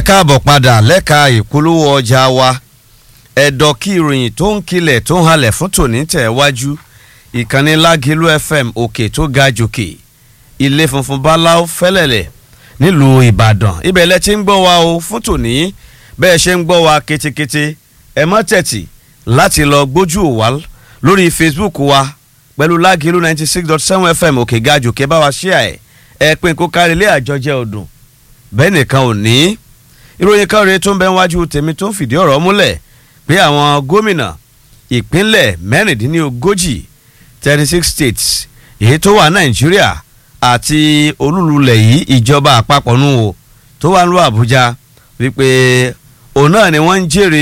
káàbọ̀ padà lẹ́ka ìpolówó ọjà wa ẹ̀dọ̀ kí ìròyìn tó ń kilẹ̀ tó ń halẹ̀ fún tòní tẹ̀ wájú ìkànnì lágìlú fm òkè tó ga jòkè ilé funfun báláú fẹ́lẹ̀lẹ̀ nílùú ìbàdàn ibẹ̀ lẹ ti ń gbọ́ wa o fún tòní bẹ́ẹ̀ ṣe ń gbọ́ wa ketekete ẹ mọ́ tẹ̀tì láti lọ gbójú wa lórí facebook wa pẹ̀lú lágìlú ninety six dot seven fm òkè ga jòkè bá wa ṣíà ẹ̀ ẹ pín kó kárí ilé àjọjẹ ọdún bẹ́ẹ̀ nìkan ò ní ìròyìn kan rèé tó ń bẹ wájú tèmi tó ń fìdí ọ̀rọ̀ múlẹ̀ pé àwọn gómìnà ìpínlẹ̀ mẹ́rìndínlógójì thirty six states èyí tó wà nàìjíríà àti olúlulẹ̀ yìí ìjọba àpapọ̀ nù o tó wà ní àbújá wípé òun náà ni wọ́n ń jèrè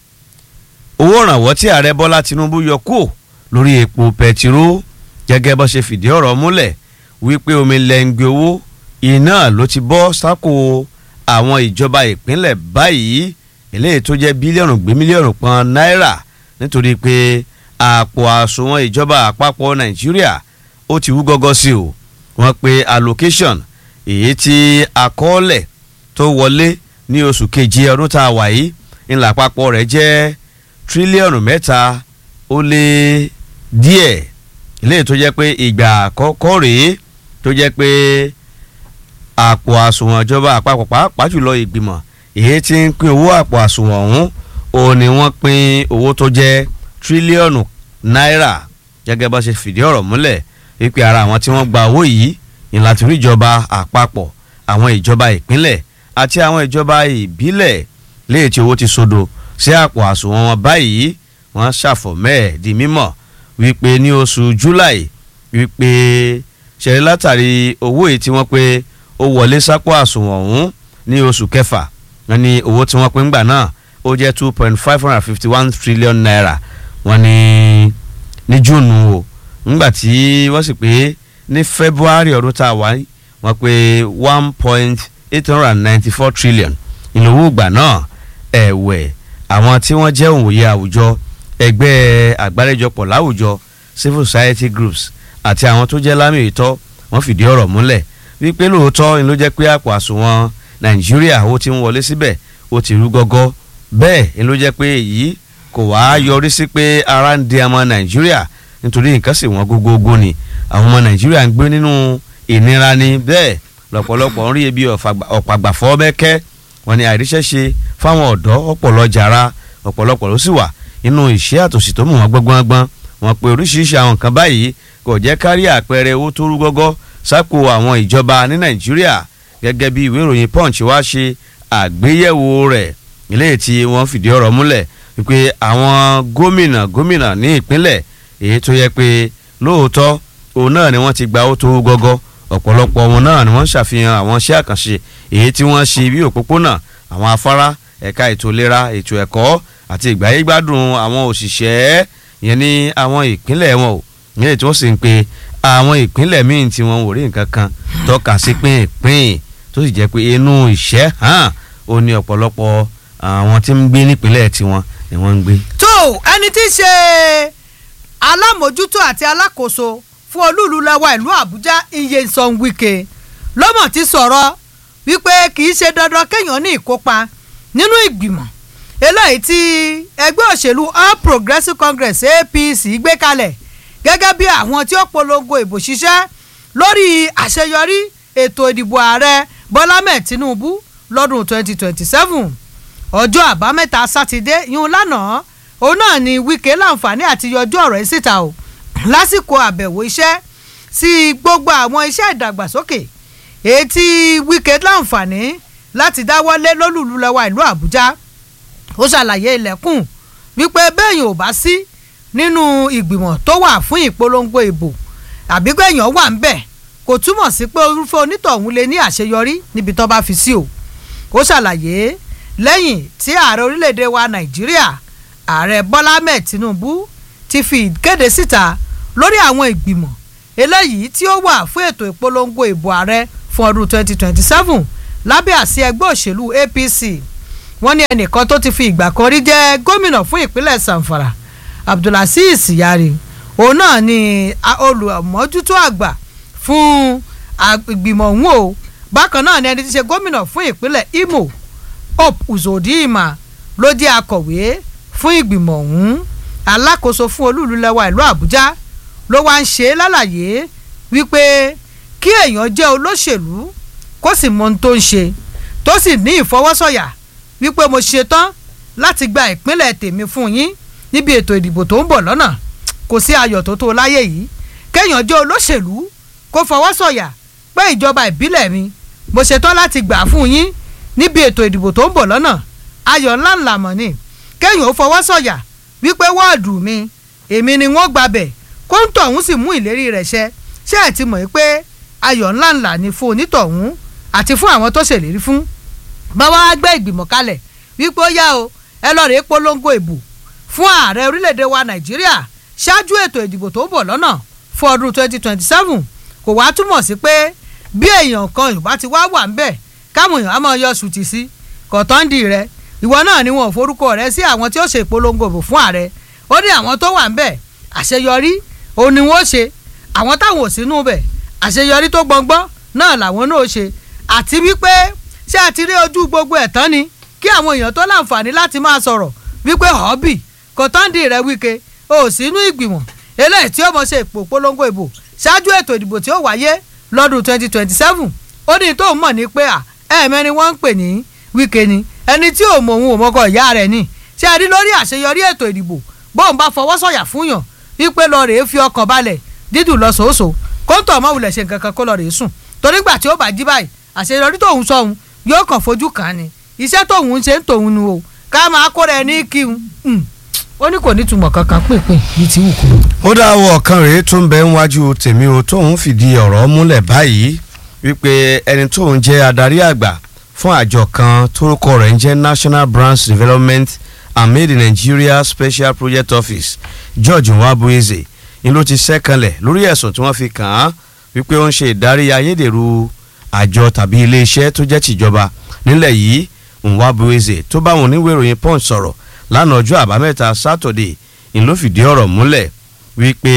owó ìrànwọ́ tí ààrẹ bọ́lá tinubu yọ kúò lórí epo pẹtiró gẹ́gẹ́ bó ṣe fìdí ọ̀rọ̀ múlẹ̀ wípé omi lẹ́ngbẹ̀ owó iná ló ti bọ́ sáko àwọn ìjọba ìpínlẹ̀ báyìí eléyìí tó jẹ́ bílíọ̀nù gbé mílíọ̀nù kan náírà nítorí pé àpò àsùnwọ̀n ìjọba àpapọ̀ nàìjíríà ó ti wú gọ́gọ́ sí o wọ́n pe allocation èyí tí àkọọ́lẹ̀ tó wọlé ní oṣù keje ọdún tá a wà yìí ńlá àpapọ̀ rẹ̀ jẹ́ tírílíọ̀nù mẹ́ta ó lé díẹ̀ eléyìí tó jẹ́ pé ìgbà àkọ́kọ́ rèé tó jẹ́ pé àpò àsùnwọ̀n ìjọba àpapọ̀ pàápàá jùlọ ìgbìmọ̀ èyí tí ń pín owó àpò àsùnwọ̀n ọ̀hún òun ni wọ́n pín owó tó jẹ́ tírílíọ̀nù náírà gẹ́gẹ́ bá ṣe fìdí ọ̀rọ̀ múlẹ̀ wípé ara àwọn tí wọ́n gba owó yìí ìlàtí rí ìjọba àpapọ̀ àwọn ìjọba ìpínlẹ̀ àti àwọn ìjọba ìbílẹ̀ léè tí owó ti sodo sí àpò àsùnwọ̀n wọn báyìí wọ́n ṣàfọ̀mẹ́ di mímọ̀ wípé ní oṣù july wípé ṣẹlẹ̀ látàrí owó yìí tí wọ́n pé ó wọlé sápò àsùnwọ̀n ọ̀hún ní oṣù kẹfà wọ́n ní owó tí wọ́n pín gbà náà ó jẹ́ two point five hundred and fifty one trillion naira wọ́n ní ní júùnù o ńgbà tí wọ́n sì pé ní february ọdún tá a wá wọ́n pé one point eight hundred and ninety four trillion ìlówó ìgbà náà ẹ̀wẹ̀ àwọn tí wọ́n jẹ́ òǹwòye àwùjọ ẹgbẹ́ àgbáríjọpọ̀ láwùjọ civil society groups àti àwọn tó jẹ́ lámì ìtọ́ wọ́n fìdí ọ̀rọ̀ múlẹ̀ wípé lóòótọ́ ni ló jẹ́ pé àpò àsùnwọ̀n nàìjíríà ó ti ń wọlé síbẹ̀ ó ti rú gọ́gọ́ bẹ́ẹ̀ ni ló jẹ́ pé èyí kò wá yọrí sí pé ara ń di ọmọ nàìjíríà nítorí nǹkan sì wọ́n gógógó ni àwọn ọmọ nàìjíríà ń gbé nínú ìnira ni bẹ́ẹ̀ lọ́pọ̀lọpọ̀ ń rí ebi ọ̀pàgbàfọ́ mẹ́kẹ́ wọn ni àìríṣẹ́ṣe fáwọn ọ̀dọ́ ọ̀pọ̀lọ jàrá ọ̀pọ̀lọpọ̀ ló sì wà nínú ìṣẹ́ àtòsí tó mú wọn gbọ́ngbọ́n wọn pe oríṣiríṣi àwọn nǹkan báyìí kò jẹ́ kárí àpẹẹrẹ owó tó rú gọ́gọ́ sápò àwọn ìjọba ní nàìjíríà gẹ́gẹ́ bí ìwé ìròyìn punch wá ṣe àgbéyẹ̀wò rẹ̀ eléyìí tí wọ́n fìdí ọ̀rọ̀ múlẹ̀ wípé àwọn gómìnà gómìnà ní ìpínlẹ̀ èyí tó yẹ pé lóòótọ́ òun náà ni wọ́n ti gba owó tó gọ́gọ́ ọ̀pọ̀lọpọ̀ wọn náà ni wọ́n ṣàfihàn àwọn iṣẹ́ àkànṣe èyí tí wọ́n ṣe bí òpópónà àwọn afárá ẹ̀ka ètò ìlera ètò ẹ̀kọ́ àti ìgbáyégbádùn àwọn òṣìṣẹ́ ìyẹn ní àwọn ìpínlẹ̀ wọn ò nílẹ̀ tí wọ́n sì ń pe àwọn ìpínlẹ̀ míì tí wọ́n ò rí nǹkan kan tọ́ka sí pínpín tó sì jẹ́ pé inú ìṣẹ́ hàn ó ní ọ̀pọ̀lọpọ̀ àwọn tí ń gbé nípínlẹ̀ tiwọn ni wọ́n ń gbé. tó ẹni tí í ṣe alámòjútó àti alákòóso fún olúùlú lẹ́wà ìlú àbújá Nyesom Wike lọ́mọ̀ ti sọ̀rọ̀ wípé kì í ṣe dandan kéèyàn ní ìkópa nínú ìgbìmọ̀ eléyìí tí ẹgbẹ́ òṣèlú All Progressives Congress APC gbé kalẹ̀ gẹ́gẹ́ bí àwọn tí ó polongo ìbò ṣiṣẹ́ lórí àṣeyọrí ètò ìdìbò ààrẹ Bọ́lá mẹ́ẹ̀ Tinubu lọ́dún 2027 ọjọ́ àbámẹ́ta sátidé yún lánàá òun náà ni Wike láǹfààní àti yọjú ọ̀rọ̀ yìí síta o lásìkò àbẹ̀wò iṣẹ́ sí gbogbo àwọn iṣẹ́ ìdàgbàsókè èyí tí Wike láǹfààní láti dáwọ́lé lólùlú lẹ́wà ìlú Àbújá ó ṣàlàyé ilẹ̀kùn wípé bẹ́ẹ̀yìn ò bá sí nínú ìgbìmọ̀ tó wà fún ìpolongo ìbò àbí gbẹ̀yàn wà ń bẹ̀ kò túmọ̀ sí pé orúfẹ́ onítọ̀hún lè ní àṣeyọrí níbi tó bá fi sí o ó ṣàlàyé lẹ́yìn tí ààrẹ orílẹ̀-èdè wa Nàìjíríà ààrẹ Bọ́lá Ahmed Tinubu ti fi ìkéde síta lórí àwọn ìgbìmọ̀ eléyìí tí ó wà fún ètò ìpolongo ìbò ààrẹ fún ọdún 2027 lábẹ́ àsí ẹgbẹ́ òṣèlú APC wọ́n ní ẹnìkan tó ti fi ìgbà kan rí jẹ́ gómìnà fún ìpínlẹ̀ Zamfara Abdulaziz Yari òun náà ni olùmọ́jútó àgbà fún ìgbìmọ̀ ọ̀hún o bákan náà ni ẹni tí ṣe gómìnà fún ìpínlẹ̀ Imo hope uzodinma ló jẹ́ akọ̀wé fún ìgbìmọ̀ ọ̀hún alákòóso fún olúùlú lẹ́wà ìlú àbújá ló wá ń ṣe lálàyé wípé kí èèyàn jẹ́ olóṣèlú kó sì mọ ohun tó ń ṣe tó sì ní ìfọwọ́sọ̀yà wípé mo ṣetán láti gba ìpínlẹ̀ tèmi fún yín níbi ètò ìdìbò tó ń bọ̀ lọ́nà kò sí ayọ̀ tó tó láyé yìí kéèyàn jẹ́ olóṣèlú kó fọwọ́sọ̀yà pé ìjọba ìbílẹ̀ mi mo ṣetán láti gbà fún yín níbi ètò ìdìbò tó ń bọ̀ lọ́nà ayọ̀ ńláńlá mọ̀ ni kéèyàn ó fọwọ́sọ̀yà wípé wọ́ọ̀dù mi èmi ni wọ́n gbabẹ̀ kóńtọ̀ ọ̀hún sì mú ìlérí rẹ̀ ṣẹ ṣé ẹ̀ ti mọ̀ pé ayọ̀ ńláńlá ni fún onítọ̀hún àti fún àwọn tó ṣèlérí fún bàbá wa gbé ìgbìmọ̀ kalẹ̀ wípé ó yá o ẹ lọ́ọ́ rèé polongo ìbò fún ààrẹ orílẹ̀-èdè wa nàìjíríà ṣáájú ètò ìdìbò tó ń bọ̀ lọ́nà fún ọdún 2027 kò wá túmọ̀ sí pé bí èèyàn kan yorùbá ti wá wà ń bẹ̀ káwọn èèyàn á máa yọ sùtì sí kọ̀tọ́ndì rẹ ìwọ náà ni wọn ò forúkọ rẹ sí àwọn tí ó ṣe ìpolongo ìbò fún ààrẹ ó ní àwọn tó wà ń bẹ̀ àṣeyọrí òun ni wọ́n ṣe àwọn táwọn ò sínú bẹ̀ àṣeyọrí tó gbọngbọ́n náà làwọn náà ṣe àti wípé ṣé a ti rí ojú gbogbo ẹ̀ tán ni kí àwọn èèyàn tó láǹfààní láti máa sọ̀rọ̀ wípé họ́bì kọ̀tọ́ndì rẹ wíkẹ́ o sínú ìgbìmọ̀ eléyìí tí ó mọ̀ ṣe ìpò polongo ìbò ṣáájú ètò ìdìbò tí ó wáyé lọ́dún 2027 ó ní tó mọ̀ ní pé ẹ̀ẹ̀mẹ́ni wọ́n ń pè ní wíkẹ́ ni ẹni tí ò mọ̀ òun ò mọ̀kọ ìyá rẹ̀ ni ṣé a rí lórí àṣeyọrí ètò ìdìbò bóun bá fọwọ́ sọ̀yà fún yàn wípé lọ rèé fi ọkàn balẹ̀ dídùn lọ sòóso kóńtò ọmọ wulẹ̀ ṣe nǹkan kan kó lọ rèé sùn torí gbà tí ó bá jí báyìí àṣeyọrí tóun sọ̀hún yóò kàn fojú kàn án ni iṣẹ́ tóun ń ṣe ń tòun nu o ká máa kóra ẹ ní kíun ó ní kò ní túmọ̀ kankan pínpín bíi ti wù kú. ó dáwọ́ ọ̀kan rèé tó ń bẹ níwájú tèmi o tóun fìdí ọ̀rọ̀ múlẹ̀ báyìí wípé ẹni tóun jẹ́ adarí àgbà fún àjọ kan tórúkọ rẹ̀ ń jẹ́ National Branch Development and Made in Nigeria Special Project Office George Nwabueze ni ló ti sẹ́kànlẹ̀ lórí ẹ̀sùn tí wọ́n fi kàn án wípé ó ń ṣe ìdarí ayédèrú àjọ tàbí iléeṣẹ́ tó jẹ́ tìjọba nílẹ̀ yìí Nwabueze tó bá wọn oníwèé ìròyìn Punch sọ̀rọ̀ lánàá ọjọ́ àbámẹ́ta sátọ̀dé ni ló fìdí ọ̀rọ̀ múlẹ̀ wípé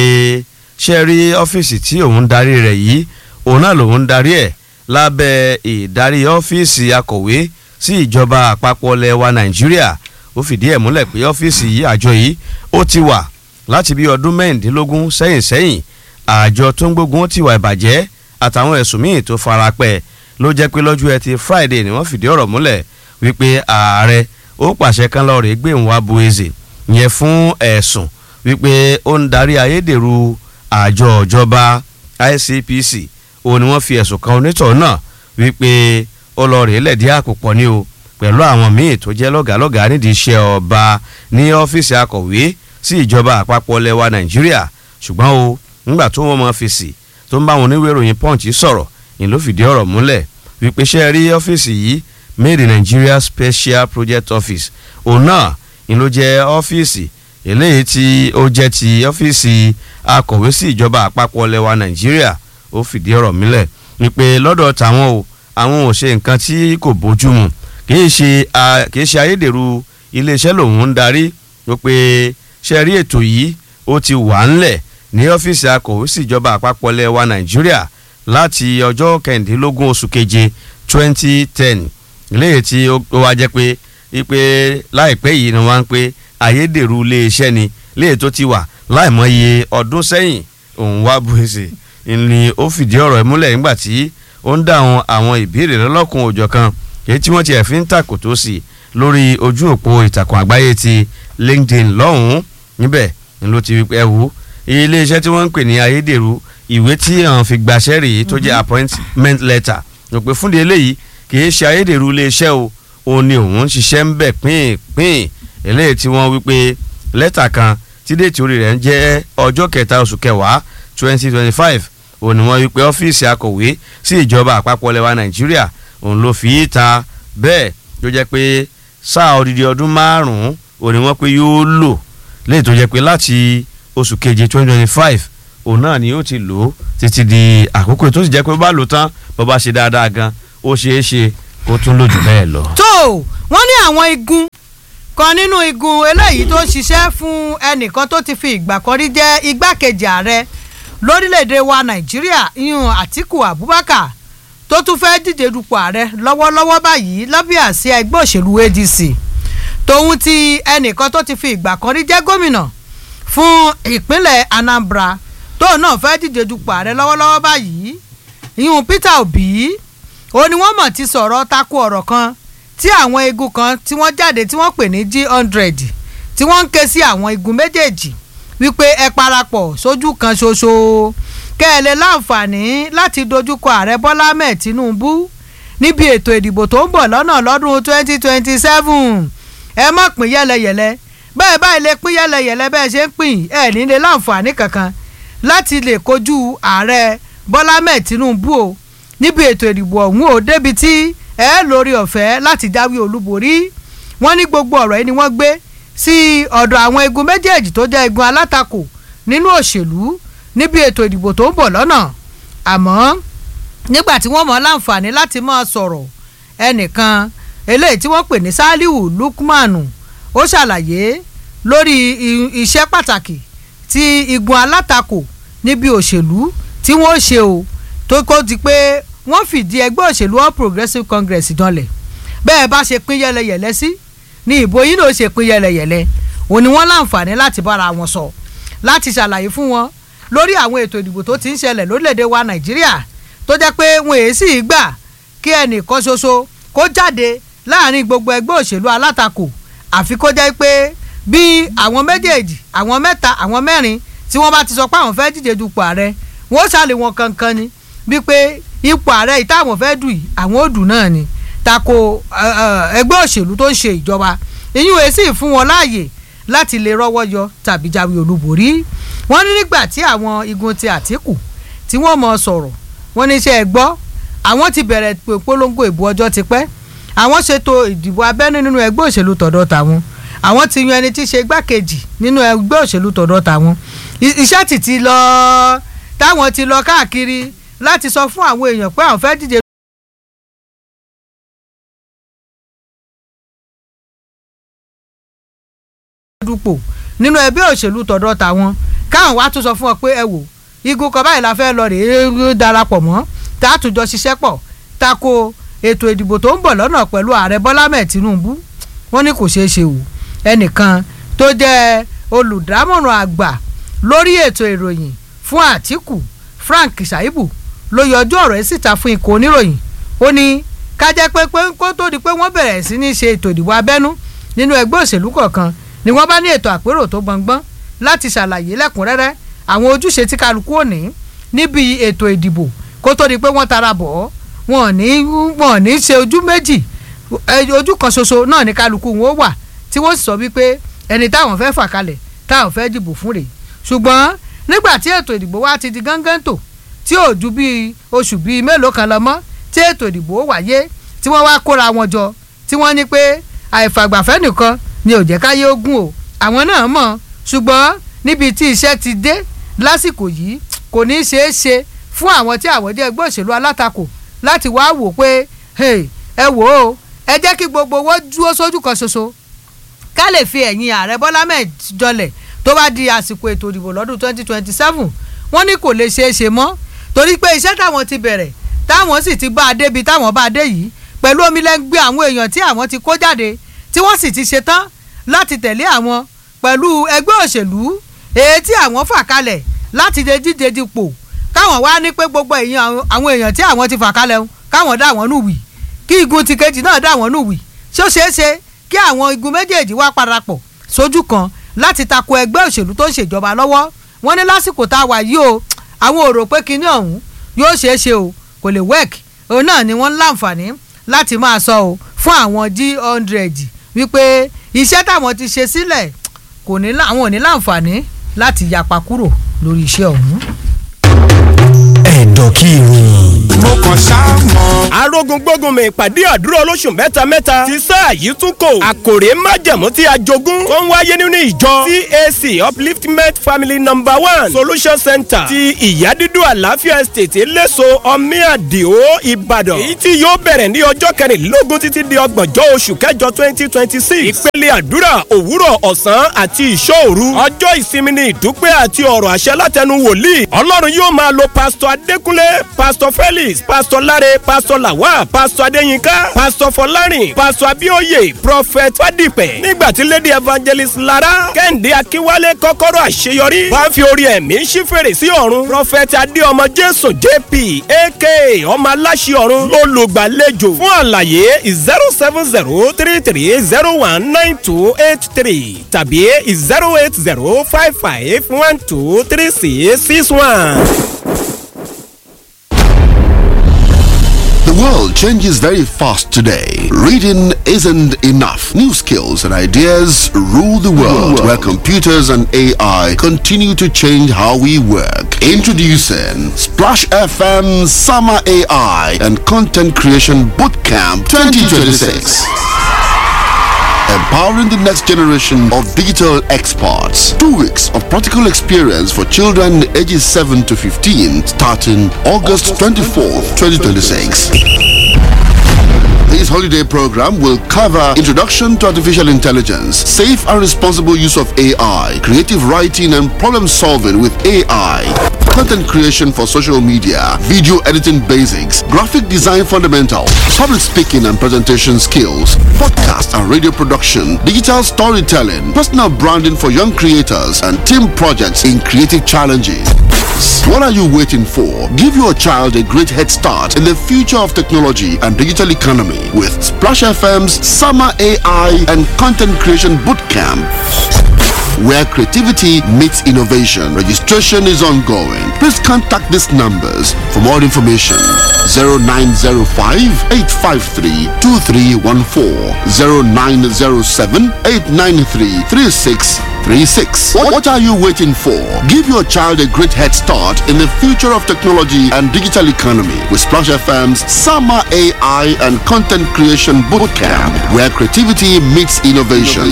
ṣe rí ọ́fíìsì tí òun darí rẹ̀ yìí òun náà lòun darí ẹ̀ lábẹ́ ìdarí ọ́fíìsì akọ̀wé sí ìjọba àpapọ̀ lẹwa nàìjíríà ó fìdí ẹ̀ múlẹ̀ pé ọ́fíìsì yìí àjọ yìí ó ti wà láti bí ọdún mẹ́rìndínlógún sẹ́yìn sẹ́yìn àjọ tó ń gbógun ti wà ìbàjẹ́ àtàwọn ẹ̀sùn míì tó fara pẹ́ ló jẹ́ pé lọ́jọ́ ẹtì friday ni wọ́n fìdí ọ̀rọ̀ múlẹ̀ wípé ààrẹ ó pàṣẹ kan lọ́ọ́ rè gbé Nwabueze yẹn fún ẹ̀sùn wípé ó ń darí ayédèrú àjọ ìjọba ICPC òun ni wọ́n fi ẹ̀sùn kan onítọ̀ náà wípé ó lọ rèé lẹ̀dí àpòpọ̀ ni o pẹ̀lú àwọn míì tó jẹ́ lọ́gàálọ́gàá nídìí iṣẹ́ ọba ní ọ́fíìsì akọ̀wé sí ìjọba àpapọ̀ lẹwa Nàìjíríà ṣùgbọ́n o nígbà tó wọ́n mọ fèsì tó ń bá wọn oníwèé ìròyìn Punch sọ̀rọ̀ ni ló fìdí ọ̀rọ̀ múlẹ̀ wípé ṣe rí ọ́fíìsì yìí made in Nigeria Special Project Office òun náà ni ló jẹ́ ọ́fíìsì eléyìí tí ó jẹ́ ti ọ́fíìsì akọ̀wé sí ìjọba àpapọ̀ lẹwa Nàìjíríà ó fìdí ọ̀rọ̀ mílẹ̀ wípé lọ́dọ̀ tàwọn o àwọn ò ṣe nǹkan tí kò bójú mu kìí ṣe kìí ṣe ayédèrú iléeṣẹ́ lòun ń darí wípé ṣe rí ètò yìí ó ti wà ńlẹ̀ ní ọ́fíìsì akọ̀wé sí ìjọba àpapọ̀ lẹwa Nàìjíríà láti ọjọ́ kẹrìndínlógún oṣù keje twenty ten léyìí tí ó wá jẹ́ pé ipe láìpẹ́ yìí ni wọ́n ń pé ayédèrú iléeṣẹ́ ni léyìí tó ti wà láìmọye ọdún sẹ́yìn òun wá buwèsè ni ó fìdí ọ̀rọ̀ ẹ̀ múlẹ̀ nígbà tí ó ń dáhùn àwọn ìbéèrè lọ́lọ́kun òjọ̀ kan èyí tí wọ́n ti ẹ̀fín ń tàkò tó sí lórí ojú òpó ìtàkùn àgbáyé ti LinkedIn lọ́hùn-ún níbẹ̀ ni ló ti ẹ wò iléeṣẹ́ tí wọ́n ń pè ní ayédèrú ìwé tí àwọn fi gbàṣẹ́ rèé tó jẹ́ appointment letter ló pé fúnde eléyìí kì í ṣe ayédèrú iléeṣẹ́ o òun ni òun ń ṣiṣẹ́ ń bẹ̀ pín-pín eléyìí tí wọ́n wí pé lẹ́tà kan tí déètì orí rẹ̀ ń jẹ́ ọjọ́ kẹta oṣù kẹwàá twenty twenty five òun ni wọ́n wí pé ọ́fíìsì akọ̀wé sí ìjọba àpapọ̀ lẹwa nàìjíríà òun ló fi í ta bẹ́ẹ̀ ló jẹ́ pé sáà odidi ọdún márùn-ún òun ni wọ́n pé yóò lò léyìí tó jẹ́ pé láti oṣù keje twenty twenty five òun náà ni ó ti lò ó títí di àkókò tó sì jẹ́ pé bá lò tán bó bá ṣe dáadáa gan ó ṣeé ṣe kó tún lò jù bẹ́ẹ̀ lọ. tó wọ́n ní àwọn igun kan nínú igun eléyìí tó ń ṣiṣẹ́ fún ẹnìkan tó ti fi ìgbà kan rí jẹ́ igbákejì ààrẹ lórílẹ̀‐èdè wa nàìjíríà ìyún àtìkù abubakar tó tún fẹ́ díje dupò ààrẹ lọ́wọ́lọ́wọ́ báyìí lábẹ́ àsíá ẹgbẹ́ òṣèlú ADC tòun ti ẹnìkan tó ti fi ìgbà kan rí jẹ́ gómìnà fún ìpínlẹ̀ Anambra tóun náà fẹ́ díje dupò ààrẹ lọ́wọ́lọ́wọ́ báyìí ìyún Peter Obi ó ní wọ́n mọ̀ ti sọ̀rọ̀ tako ọ̀rọ̀ kan tí àwọn igun kan tí wọ́n jáde tí wọ́n pè ní G100 tí wọ́n ń ké sí àwọn igun méjèèjì wípé ẹ parapọ̀ sójú kan ṣoṣo kẹ́ ẹ lè láǹfààní láti dojúkọ ààrẹ Bọ́lá Ahmed Tinubu níbi ètò ìdìbò tó ń bọ̀ lọ́nà lọ́dún 2027 ẹ má pín yẹ́lẹyẹ̀lẹ bẹ́ẹ̀ báyìí lè pín yẹ́lẹyẹ̀lẹ bẹ́ẹ̀ ṣe ń pín ẹ ní lè láǹfààní kankan láti lè kojú ààrẹ Bọ́lá Ahmed Tinubu o níbi ètò ìdìbò ọ̀hún o débi tí ẹ lórí ọ̀fẹ́ láti jáwé olúborí wọ́n ní gbogbo ọ̀rọ̀ yìí ni wọ́n gbé sí ọ̀dọ̀ àwọn igun méjèèjì tó jẹ́ igun alátakò nínú òṣèlú níbi ètò ìdìbò tó ń bọ̀ lọ́nà àmọ́ nígbà tí wọ́n mọ̀ láǹfààní láti máa sọ̀rọ̀ ẹnìkan eléyìí tí wọ́n pè ní Saliu Lukmanu ó ṣàlàyé lórí iṣẹ́ pàtàkì tí igun alátakò níbi òṣèlú tí wọ́n ṣe o tó kó di pé wọ́n fìdí ẹgbẹ́ òṣèlú All Progressives Congress dánlẹ̀ bẹ́ẹ̀ bá ṣe pín yẹlẹyẹlẹ sí ní ìbò yìí ló ṣe pín yẹlẹyẹlẹ òun ni wọ́n láǹfààní láti bára wọn sọ láti ṣàlàyé fún wọn lórí àwọn ètò ìdìbò tó ti ń ṣẹlẹ̀ lórílẹ̀‐èdè wa Nàìjíríà tó jẹ́ pé wọn èé sì gbà kí ẹnìkan ṣoṣo kó jáde láàrin gbogbo ẹgbẹ́ òṣèlú alátakò àfi kó jẹ́ pé bí àwọn méjèèjì àwọn mẹ́ta àwọn mẹ́rin tí wọ́n bá ti sọ pé àwọn fẹ́ díje dupò ààrẹ wọ́n ṣàlè wọn kankan ni bí pé ipò ààrẹ yìí táwọn fẹ́ dù yìí àwọn ò dù náà ni tako ẹgbẹ́ òṣèlú tó ń ṣe ìjọba ìyún èsì fún wọn láàyè láti lè rọ́wọ́ yọ tàbí jáwé olúborí wọ́n ní nígbà tí àwọn igun ti Àtíkù tí wọ́n mọ̀ sọ̀rọ̀ wọ́n ní iṣẹ́ ẹ gbọ́ àwọn ti bẹ̀rẹ̀ polongo ìbò ọjọ́ ti pẹ́ àwọn ṣètò ìdìbò abẹ́nú nínú ẹgbẹ́ òṣèlú tọ̀dọ̀ tàwọn àwọn ti yan ẹni tí í ṣe igbákejì nínú ẹgbẹ́ òṣèlú tọ̀dọ̀ tàwọn iṣẹ́ ti ti lọ táwọn ti lọ káàkiri láti sọ fún àwọn èèyàn pé àwọn fẹ́ díje dupò nínú ẹgbẹ́ òṣèlú tọ̀dọ̀ tàwọn káwọn wá tún sọ fún ọ pé ẹ wò igun kan báyìí la fẹ́ lọ rèé darapọ̀ mọ́ tá a tún jọ ṣiṣẹ́ pọ̀ tako ètò ìdìbò tó ń bọ̀ lọ́nà pẹ̀lú ààrẹ Bọ́lá mẹ́ẹ̀ Tinubu wọ́n ní kò ṣeé ṣe o ẹnìkan tó jẹ́ olùdámọ̀ràn àgbà lórí ètò ìròyìn fún Àtíkù Frank Shaibu ló yọjú ọ̀rọ̀ yìí síta fún ikọ̀ oníròyìn ó ní ká jẹ́ pé kó tó di pé wọ́n bẹ̀rẹ̀ sí ní ṣe ètò ìdìbò abẹ́nú nínú ẹgbẹ́ òṣèlú kọ̀ọ̀kan ni wọ́n bá ní ètò àpérò tó gbọngbọ́n láti ṣàlàyé lẹ́kùnrẹ́rẹ́ àwọn ojúṣe tí kálukú ò ní níbi ètò ìdìbò kó tó di pé wọ́n tara bọ̀ ọ́ wọn ò ní wọn ò ní ṣe ojú méjì ojú kan ṣoṣo náà ní kálukú wọn ó wà tí wọ́n sì sọ wípé ẹni táwọn fẹ́ fà kalẹ̀ táwọn fẹ́ dìbò fún rèé ṣùgbọ́n nígbà tí ètò ìdìbò wa ti di gángan tò tí ò ju bíi oṣù bíi mélòó kan lọ mọ́ tí ètò ìdìbò wáyé tí wọ́n wá kóra wọn jọ tí wọ́n ní pé àìfàgbàfẹ́ nìkan ni ò jẹ́ káyé ogun o àwọn náà mọ̀ ṣùgbọ́n níbi tí iṣẹ́ ti dé lásìkò yìí kò ní í ṣeé ṣe fún àwọn tí àwọn jẹ́ ẹgbẹ́ òṣèlú alátakò láti wá wò pé ẹ wò ó ẹ jẹ́ kí gbogbo owó dúró sójú kan ṣoṣo ká lè fi ẹ̀yìn ààrẹ bọ́lá mẹ́ẹ̀ jọlẹ̀ tó bá di àsìkò ètò ìdìbò lọ́dún twenty twenty seven wọ́n ní kò lè ṣeé ṣe mọ́ torí pé iṣẹ́ táwọn ti bẹ̀rẹ̀ táwọn sì ti bá a débi táwọn bá a dé yìí pẹ̀lú omi lẹ́gbẹ́ àwọn èèyàn tí àwọn ti kó jáde tí wọ́n sì ti ṣetán láti tẹ̀lé àwọn pẹ̀lú ẹgbẹ́ òṣèlú èyí tí àwọn fà kalẹ̀ láti lè díje dipò káwọn wá ní pé gbogbo àwọn èèyàn tí àwọn ti fà kalẹ̀ ń káwọn dá wọn nù wì kí igun ti kejì náà dá wọn nù wì ṣé ó ṣeé ṣe kí àwọn igun méjèèjì wá parapọ̀ sójú kan láti tako ẹgbẹ́ òṣèlú tó ń ṣèjọba lọ́wọ́ wọ́n ní lásìkò tá a wà yìí o àwọn ò rò pé kinní ọ̀hún yóò ṣeé ṣe o kò lè work òun náà ni wọ́n ń láǹfààní láti máa sọ o fún àwọn g hundred wípé iṣẹ́ táwọn ti ṣe sílẹ̀ kò ní àwọn ò ní láǹfààní láti yapa kúrò lórí iṣẹ́ ọ̀hún. ẹ̀dọ̀ kí ni. mo kàn ṣáà mọ̀. arógun gbógun mi ìpàdé àdúrà olóṣù mẹ́ta mẹ́ta ti sáà yìí tún kò àkòrè májẹ̀mú tí a jogún tó ń wáyé nínú ìjọ CAC upliftment family number one solution center ti ìyádídú àlàáfíà estate eléso ọmíàdìó ìbàdàn èyí tí yóò bẹ̀rẹ̀ ní ọjọ́ kẹrìnlélógún títí di ọgbọ̀njọ́ oṣù kẹjọ twenty twenty six ìpele àdúrà òwúrọ̀ ọ̀sán àti ìṣọ́òru ọjọ́ ìsinmi ní ìdúpẹ́ àti ọ̀rọ̀ àṣẹ látẹnu wòlíì ọlọ́run yóò máa lo pásítọ̀ adékúnlé pásítọ̀ fẹ́lẹ́ evangelist pastor lare pastor lawa pastor adeyinka pastor fọlárin pastor abioye prophet fadipẹ nígbà tí lady evangelist lara kẹ́hìndé akínwálé kọ́kọ́rọ́ àṣeyọrí wá fi orí ẹ̀mí ṣí fèrè sí ọ̀run prophet adéọmọ jésù jp aka ọmọ aláṣẹ ọ̀run olùgbàlejò fún àlàyé zero seven zero three three zero one nine two eight three tàbí zero eight zero five five one two three six six one. The world changes very fast today. Reading isn't enough. New skills and ideas rule the world, where computers and AI continue to change how we work. Introducing Splash FM Summer AI and Content Creation Bootcamp 2026 empowering the next generation of digital experts. Two weeks of practical experience for children ages 7 to 15 starting August 24th, 2026. This holiday program will cover introduction to artificial intelligence, safe and responsible use of AI, creative writing and problem solving with AI, content creation for social media, video editing basics, graphic design fundamentals, public speaking and presentation skills, podcast and radio production, digital storytelling, personal branding for young creators, and team projects in creative challenges. What are you waiting for? Give your child a great head start in the future of technology and digital economy with Splash FM's Summer AI and Content Creation Bootcamp where creativity meets innovation. Registration is ongoing. Please contact these numbers for more information. 0905 853 2314 0907 893 3636. What, what are you waiting for? Give your child a great head start in the future of technology and digital economy with Splash FM's Summer AI and Content Creation Bootcamp, where creativity meets innovation.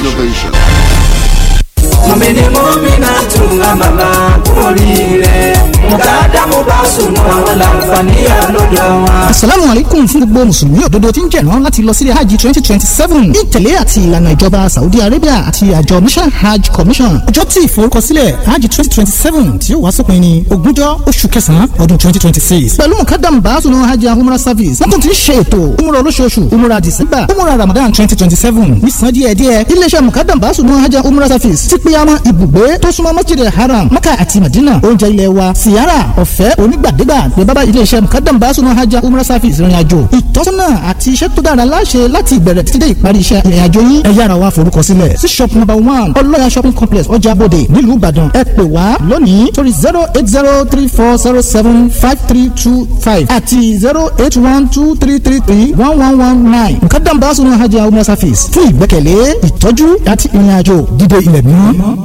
mọ̀mìnì mọ́mìnà tún àmàlà kúrìrẹ́ mùkàdámù bá sùn àwọn làǹfààní àlọ́dọ̀ wọn. asalaamu aleykum fún gbogbo mùsùlùmí òdodo tí ń jẹ̀rán láti lọ sílé hajj twenty twenty seven ní ìtẹ̀lé àti ìlànà ìjọba saudi arabia àti àjọ mission hajj commission ọjọ́ tí ìforúkọsílẹ̀ hajj twenty twenty seven tí ó wá sópin ní ogúnjọ́ oṣù kẹsàn-án ọdún twenty twenty six pẹ̀lú mùkàdámù bá sùn hajj umrah service wọ́n tún ti ń ṣe ètò umrah olóṣooṣù umrah december umrah ramadan twenty twenty seven nísàn díẹ̀díẹ̀ iléeṣẹ́ mùkàdámù bá sùn hajj umrah service ti pé àmọ́ ibùgbé tó súnmọ́ masjid haram maka àti madina oúnjẹ ilé wa siyara ọ̀fẹ́ onígbàdégbà ní bábá iléeṣẹ́ mukadam basunu hajj umrah service ìrìn àjò ìtọ́sọ́nà àti iṣẹ́ tó dára láṣẹ láti ìbẹ̀rẹ̀ títí dé ìparí iṣẹ́ ìrìn àjò yín ẹ yára wa forúkọ sílẹ̀ sí shop number one ọlọ́yà shopping complex ọjà bòde nílùú ìbàdàn ẹ pè wá lónìí torí zero eight zero three four zero seven five three two five àti zero eight one two three three three one one one nine mukadam basunu hajj umrah service fún ìgbẹ́kẹ̀lé ìtọ́jú àti ìrìn àjò dídé ilẹ̀ mímọ́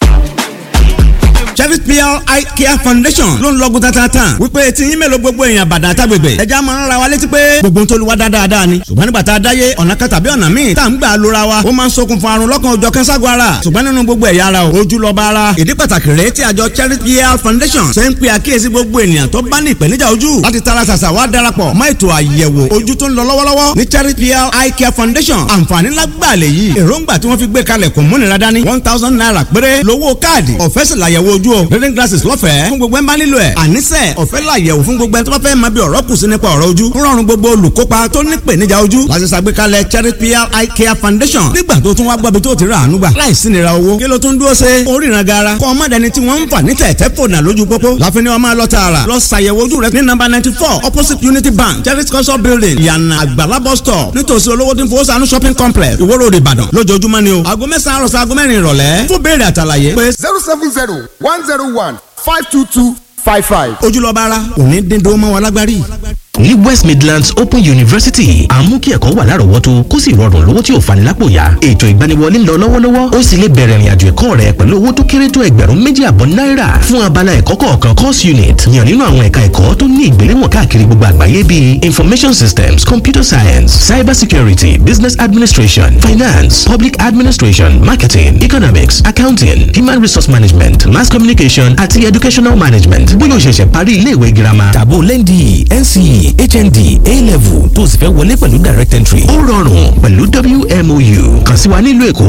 Cherry PR Eye Care Foundation ló ń lọ́gùn tatata wípé tí yín mélòó gbogbo èèyàn bàdàn àtàgbègbè ẹja máa ń ra wa létí pé gbogbo tó lu wa dáadáa ni ṣùgbọ́n nígbà tá a dáyé ọ̀nà kan tàbí ọ̀nà míì tá à ń gbà lóra wa ó máa ń ṣokùnfà àrùn lọ́kàn òjọ̀ kẹ́ńsàgọ́ ara ṣùgbọ́n nínú gbogbo ẹ̀yà ara o ojú lọ́ba ara ìdí pàtàkì rèé tí àjọ Cherry PR Foundation ṣe ń pe àkíyèsí gbogbo ènìyàn tó bá ní ìpèníjà ojú láti tara ṣàṣà wá darapọ̀ mọ́ ètò àyẹ̀wò ojú tó ń lọ lọ́wọ́lọ́wọ́ ní Cherry PR Eye Care Foundation àǹfààní lágbàá lè yí èròǹgbà tí wọ́n fi gbé kalẹ̀ kò múnira dání one thousand naira péré lówó káàdì ọ̀fẹ́ sì làyẹ̀wò ojú o reading glasses lọ́fẹ̀ẹ́ fún gbogbo ẹ̀ ń bá nílò ẹ̀ àníṣe ọ̀fẹ́ làyẹ̀wò fún gbogbo ẹ̀ tó bá fẹ́ máa bí ọ̀rọ̀ kù sí nípa ọ̀rọ̀ ojú ń rọrùn gbogbo olùkópa tó ní ìpèníjà ojú láti ṣàgbékalẹ̀ Cherry PR Eye Care Foundation nígbà tó tún wá gbọ́bi tó ti rà àánú gbà láìsí nira owó kí ló tún dúró ṣe oríran gara kọ́ ọmọ dẹni tí wọ́n ń fà ní tẹ̀tẹ̀ fònà lójú pópó láfi ni wọ́n máa lọ tààrà lọ ṣàyẹ̀wò ojú rẹ ní nọ́mbà ninety four opposite Unity Bank Cherry culture building yànnà àgbàlá bus stop nítòsí olówó tí ń fowó sànú shopping complex Ìwó Road Ìbàdàn lójoojúmọ́ ni o aago mẹ́sàn-án àròsọ aago mẹ́rin ìrọ̀lẹ́ fún béèrè àtàlàyé pé zero seven zero one zero one five two two five five. ojúlọ́ba ara òní dín dó mọ́ wa lágbárí. ní west midlands open university àmú kí ẹ̀kọ́ wà lárọ̀ọ́wọ́tó kó sì rọrùn lówó tí ò fani lápò yá ètò ìgbaniwọlé ń lọ lọ́wọ́lọ́wọ́ ó sì lè bẹ̀rẹ̀ ìrìnàjò ẹ̀kọ́ rẹ pẹ̀lú owó tó kéré tó ẹgbẹ̀rún méjì àbọ̀ náírà fún abala ẹ̀kọ́ kọ̀ọ̀kan course unit yàn nínú àwọn ẹ̀ka ẹ̀kọ́ tó ní ìgbéléwọ̀n káàkiri gbogbo àgbáyé bíi information systems computer science cyber security business administration finance public administration marketing economics accounting human resource management mass communication àti educational management bóyá o ṣẹ̀ṣẹ̀ parí ilé ìwé girama tàbó lẹ́ndì nce hnd a-level tó sì fẹ́ wọlé pẹ̀lú direct entry ó rọrùn pẹ̀lú wmou kàn sí wa nílùú èkó